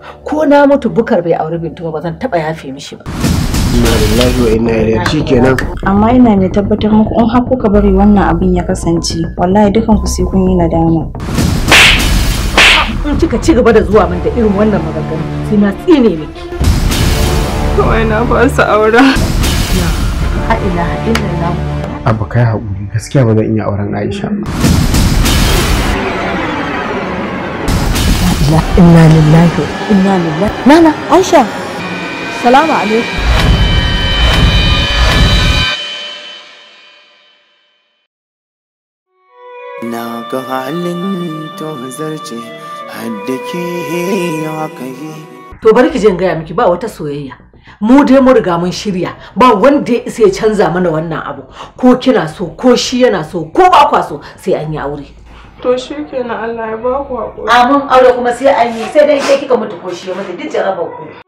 ko na mutu bukar bai auri bintu ba zan taba yafe mishi ba inna lillahi wa inna ilaihi shikenan amma ina mai tabbatar muku in har kuka bari wannan abin ya kasance wallahi dukan ku sai kun yi nadama in kika ci gaba da zuwa min da irin wannan maganganu sai na tsine miki kawai na fasa aura la ilaha illallah abu kai haƙuri gaskiya ba zan iya auren Aisha ba inna lillahi inna lillahi nana aisha salamu alaikum na ga halin tozarce hadda ke haka yi to bari ki je in gaya miki ba wata soyayya mu dai mu riga mun shirya ba wanda ya isa ya canza mana wannan abu ko kina so ko shi yana so ko ba kwa so sai an yi aure to shi kenan Allah ya ba ku haƙuri amin aure kuma sai an yi sai dai sai kika mutu ko shi ya mutu duk jarabar ku